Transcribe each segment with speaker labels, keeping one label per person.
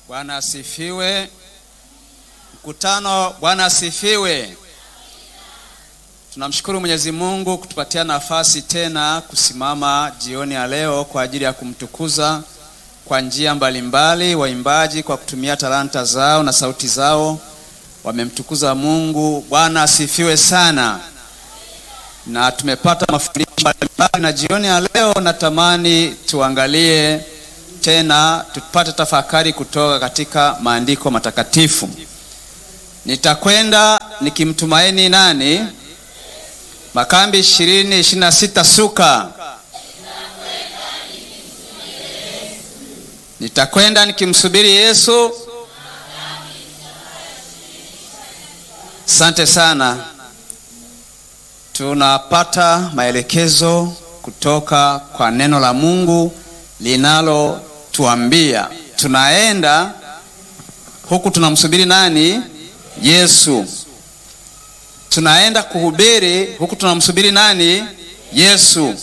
Speaker 1: Bwana asifiwe. Mkutano, Bwana asifiwe. Tunamshukuru Mwenyezi Mungu kutupatia nafasi tena kusimama jioni ya leo kwa ajili ya kumtukuza kwa njia mbalimbali. Waimbaji kwa kutumia talanta zao na sauti zao wamemtukuza Mungu. Bwana asifiwe sana, na tumepata mafundisho mbalimbali, na jioni ya leo natamani tuangalie tena tupate tafakari kutoka katika maandiko matakatifu. Nitakwenda nikimtumaini nani? Makambi ishirini ishirini na sita suka. Nitakwenda nikimsubiri Yesu. Asante sana. Tunapata maelekezo kutoka kwa neno la Mungu linalotuambia tunaenda huku tunamsubiri nani? Yesu. Tunaenda kuhubiri huku tunamsubiri nani? Yesu.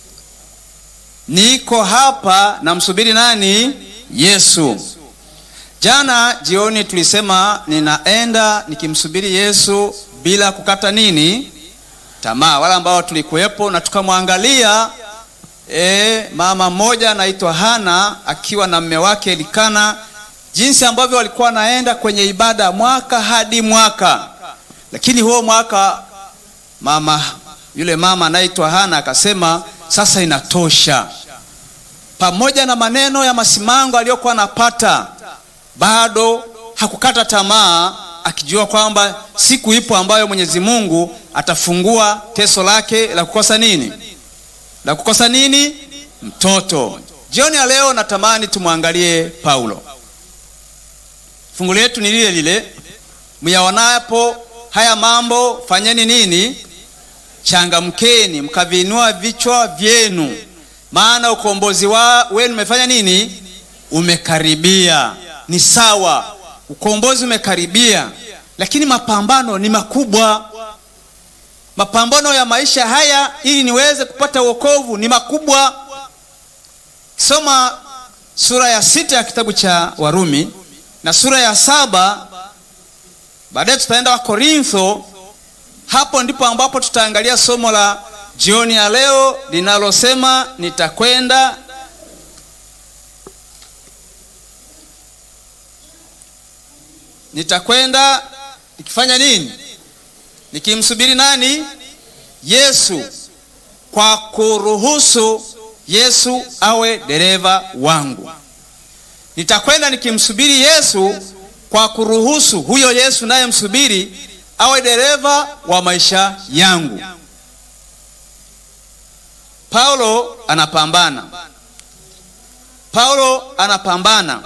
Speaker 1: Niko hapa namsubiri nani? Yesu. Jana jioni tulisema ninaenda nikimsubiri Yesu bila kukata nini? Tamaa. Wale ambao tulikuwepo na tukamwangalia e, mama mmoja anaitwa Hana akiwa na mme wake Elikana, jinsi ambavyo walikuwa wanaenda kwenye ibada mwaka hadi mwaka, lakini huo mwaka mama yule mama anaitwa Hana akasema sasa inatosha. Pamoja na maneno ya masimango aliyokuwa anapata, bado hakukata tamaa, akijua kwamba siku ipo ambayo Mwenyezi Mungu atafungua teso lake la kukosa nini? La kukosa nini? Mtoto. Jioni ya leo natamani tumwangalie Paulo. Fungu letu ni lile lile, myaonapo haya mambo fanyeni nini? Changamkeni, mkaviinua vichwa vyenu, maana ukombozi wa wenu umefanya nini? Umekaribia. Ni sawa, ukombozi umekaribia, lakini mapambano ni makubwa. Mapambano ya maisha haya ili niweze kupata wokovu ni makubwa. Soma sura ya sita ya kitabu cha Warumi na sura ya saba baadaye tutaenda Wakorintho. Hapo ndipo ambapo tutaangalia somo la jioni ya leo linalosema nitakwenda nitakwenda nikifanya nini? Nikimsubiri nani? Yesu, kwa kuruhusu Yesu awe dereva wangu. Nitakwenda nikimsubiri Yesu kwa kuruhusu huyo Yesu naye msubiri awe dereva wa maisha yangu. Paulo anapambana. Paulo anapambana.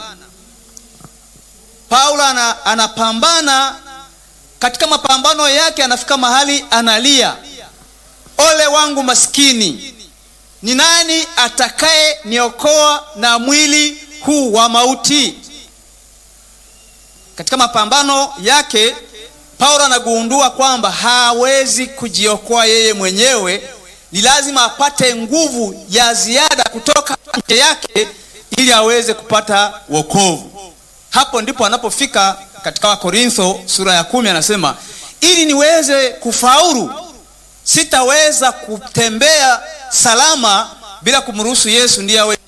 Speaker 1: Paulo anapambana katika mapambano yake anafika mahali analia, ole wangu maskini, ni nani atakaye niokoa na mwili huu wa mauti? Katika mapambano yake Paulo anagundua kwamba hawezi kujiokoa yeye mwenyewe, ni lazima apate nguvu ya ziada kutoka nje yake ili aweze kupata wokovu. Hapo ndipo anapofika katika Wakorintho sura ya kumi anasema, ili niweze kufaulu sitaweza kutembea salama bila kumruhusu Yesu ndiye awe